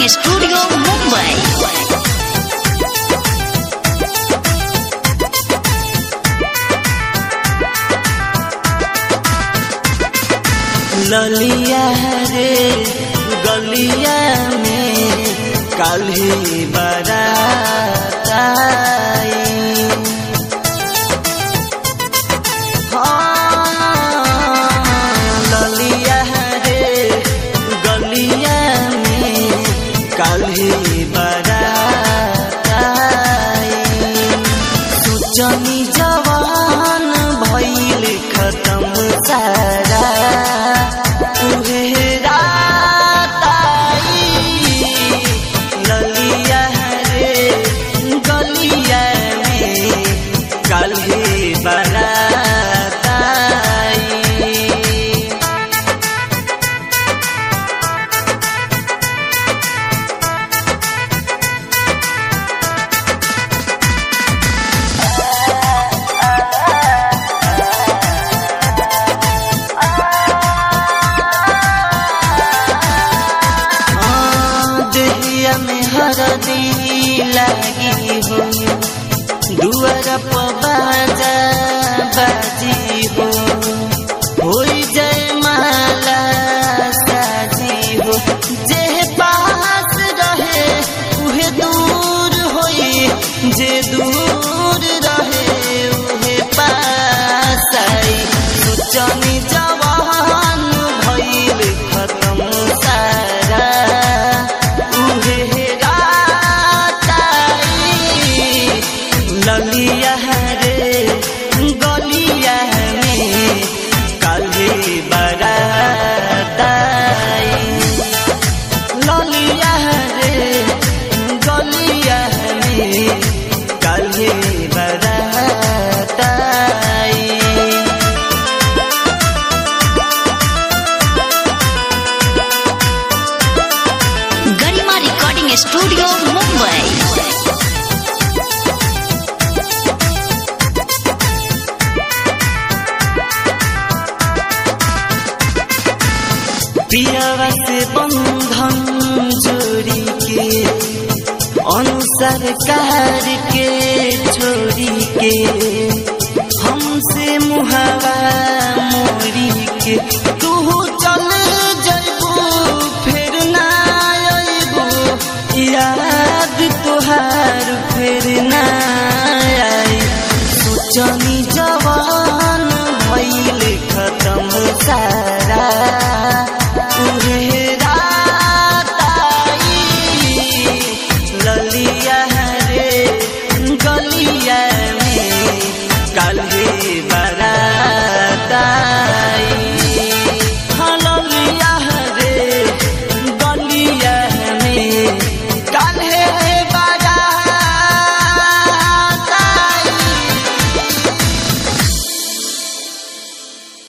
recording studio Mumbai ललिया रे गलिया में काल्हि बरात आई हाँ, ललिया रे गलिया में काल्हि बरात आई सोचनी जवान भइल खत्म सारा उहे रात आई ललिया रे गलिया में काल्हि बरात आई हाँ, देहिया में हरदी लगी हो दुआर पर बाजा बाजी हो होई जय माला साजी हो जे पास रहे उहे दूर होई जे दूर रहे उहे पास आई सोचनी जवान भइल खत्म सारा उहे रात आई ललिया रे गलिया में काल्हि बरात आई ललिया रे गलिया में काल्हि बरात आई गरिमा रिकॉर्डिंग स्टूडियो मुंबई पियावा से बंधन जोड़ी के अनुसार कार के छोड़ी के हमसे मुहावा मोड़ी के तू चल जइबू फिर ना अइबू याद तुहार फिर ना आई सोचनी जवान भइल खत्म सा